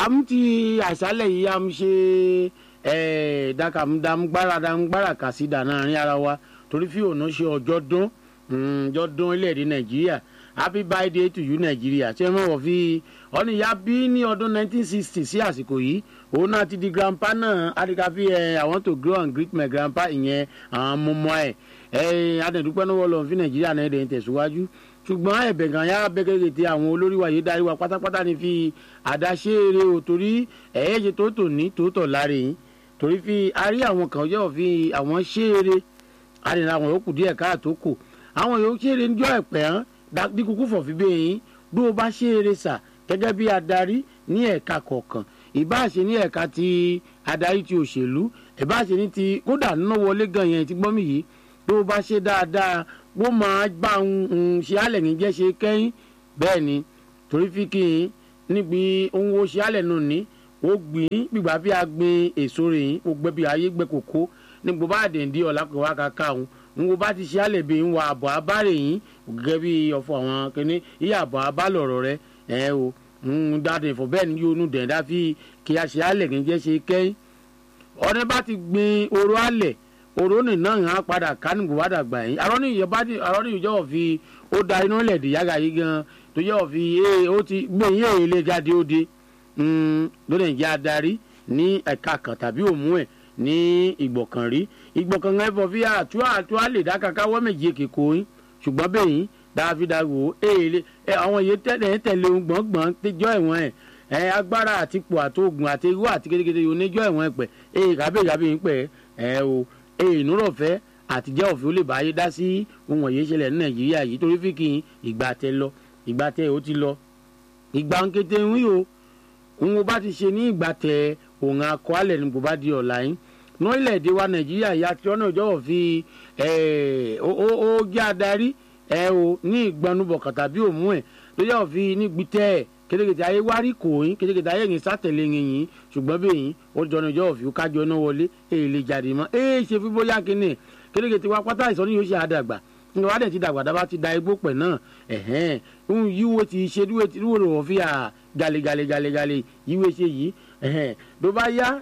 am ti àṣálẹ̀ yìí am ṣe dàkàmúdàmúgbára dàmúgbára kàsídà láàrin ara wa torí fi òun ṣe ọjọ́ dún ọjọ́ dún ilẹ̀-èdè nàìjíríà happy birthday to you nàìjíríà ṣé wọ́n wọ̀ fi ọ̀nìyá bí ní ọdún 1960 sí àsìkò yìí òun náà ti di grandpa náà adikafi ẹ i want to grow and greet my grandpa ìyẹn àwọn ọmọ ẹ ẹ adẹ̀dúpẹ́ náà wọ́n lọ fi nàìjíríà náà ẹ̀dẹ̀ ń tẹ̀síwájú ṣùgbọ́n ẹ̀bẹ̀ gan ya bẹ́gẹ́gẹ́ tí àwọn olórí wa yìí darí wa pátápátá ni fi àdáṣe eré o torí ẹ̀yẹ́ ṣe tó tò ní tó tọ̀ láre yìí torí fi arí àwọn kan yóò fi àwọn ṣe eré àdìrà àwọn yòókù díẹ̀ káàtó kò àwọn yòókù ṣe eré níjọ́ ẹ̀pẹ́ hàn bí kúkú fọ̀ fi bẹ́ẹ̀ yín bí o bá ṣe eré sà gẹ́gẹ́ bí adarí ní ẹ̀ka kọ̀ọ̀kan ìbáṣe ní ẹ̀ka ti adarí ti òṣèlú ìbáṣe ní ti kódà nínú wọlé gan yẹn ti gbọ́mì yìí bí o bá ṣe dáadáa wọ́n máa bá ń ṣe alẹ̀ ní jẹ́ ṣe kẹ́yìn bẹ́ẹ̀ ni torí fi kí n níbi ohun wo ṣe alẹ̀ nù ní ó gbìn gbígbà bí a gbin èso rẹ̀ yín ó gbẹ bí ayé gbẹ kòkó ní gbogbo bá dèndé ọ̀la kò wá kàkà òun ń wo bá ti ṣe alẹ̀ bí ń wa àbọ̀ abárẹ̀ yín gẹ́gẹ́ bí ọ̀fọ̀ àwọn kìíní iye àbọ̀ abálọ̀rọ̀ rẹ ẹ̀ o ń dáadé ìfọ̀ bẹ́ẹ̀ ni yóò nù dẹ̀ndá fi kí a ṣe alẹ̀ ní jẹ́ ṣe kẹ́yìn ọ̀rẹ́ bá ti gbin oró alẹ̀ òrónì náà hàn padà kánìkù wá dàgbà yín arọ́nì ìjọba arọ́nì ìjọba fi ó da iná lẹ̀dí yága yìí gan tó yẹ ọ̀ fi ee ó ti gbé yín èyí lè jáde ó de lónìí ìjà adarí ní ẹ̀ka kan tàbí òmú ẹ̀ ní ìgbọ̀kànrí ìgbọ̀kànrí ẹ̀fọ́ fi àtú àtú àlè dákàká wọ́n méjì kìkó yín ṣùgbọ́n bẹ́ẹ̀ yín dáfídàwò èèlè àwọn yìí tẹ̀lé tẹ̀lé ohun gbọ̀ngbọ̀n tẹjọ́ ẹ̀wọ̀n ẹ̀ ẹ̀ agbára àtipò àtògùn àti irú àti kékeré oníjọ́ ẹ̀wọ̀n ẹ̀ pẹ̀ èè kábíyèkábíyè ń pẹ̀ ẹ̀ o ìnúrọ̀fẹ́ àtijọ́ òfin ó lè báyé dá sí ohun ọ̀yẹ́ ìṣẹ̀lẹ̀ ní nàìjíríà yìí torí fi kí ìgbà tẹ lọ ìgbà tẹ ó ti lọ ìgbà ń kété ń rí o òun bá ti ṣe ní ìgbà tẹ òun akọ alẹ̀ ní kò bá di ọ̀la yín lórílẹ̀‐èdè wa nàìjíríà yìí àti ọ̀nà ìjọba fi ó jẹ́ adarí ẹ o ní ìgbanubọ̀ tàbí òmù ẹ̀ ló yẹ òfin ní gbìtẹ́ ẹ̀ kétékété ayé wárí kò yín kétékété ayé yín sátẹ̀lé yín yín ṣùgbọ́n bẹ́ẹ̀ yín ó jọ̀nà ìjọ òfin kájọ náà wọlé èyí lè jáde mọ́ èyí ṣe fi bóyá kínní kétékété wa pátá ìsọ́ni yóò ṣe àdàgbà nígbà wàá dẹ̀ ti dàgbà dábàá ti da igbó pẹ̀ náà ẹ̀hẹ́n ń yíwo ti ṣe dúró ti dúró lọ́wọ́ fi à gale gale gale gale yíwo ṣe yìí ẹ̀hẹ́n tó bá yá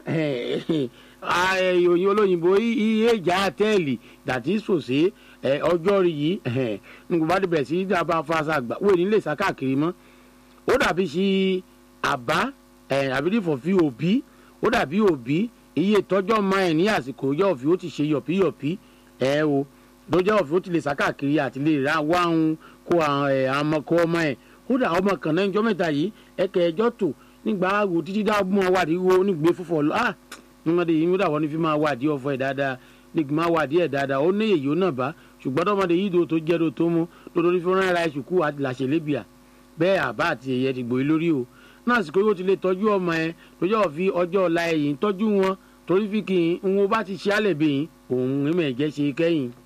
ìròyìn olóyìnbó iye ìjà àtẹ́ẹ̀lì dàtí sòsé ọjọ́ rí yìí nígbà bá débẹ̀ sí dábàá fasa àgbà wọ́n ní lè sá káàkiri mọ́ ó dàbí sí àbá àbídìfọ̀ fi òbí ó dàbí òbí iye ìtọ́jọ́ ọmọ ẹ̀ ní àsìkò ọjọ́ òfin ó ti ṣe yọ̀píyọ̀pí ẹ̀ o lọ́jọ́ òfin ó ti lè sá káàkiri àti lè ra wá ń kó àwọn ọkọ ọmọ ẹ̀ ó dà ọmọ kan náà ìjọ́ mẹ́ta yìí ẹ̀kẹ́ ẹjọ́ tò nígbà wo títí dá mọ́ wádìí wo nígbè fúnfọ́ lọ ah nígbàdí yìí nígbà wọn ni fi máa wádìí ọ̀fọ̀ ẹ̀ dáadáa nígbà máa wádìí ẹ̀ dáadáa ó ní èyí ó náà bá ṣùgbọ́n tọmọdé yìí tó jẹ́ tó tó mú lórí fúnra ẹ̀ ra ìṣùkú àti làṣẹ̀lẹ́bìà bẹ́ẹ̀ àbá àti ẹ̀yẹ ti gbòye lórí o náà àsìkò yóò ti lè tọ́jú ọmọ ẹ lójọ́ òfin ọjọ́ ọ̀la ẹ̀yìn tọ́jú wọn torí fi kì í ń wo bá ti ṣe álẹ̀ bẹ́yìn òun ìmọ̀ ẹ̀jẹ̀ ṣe kẹ́yìn.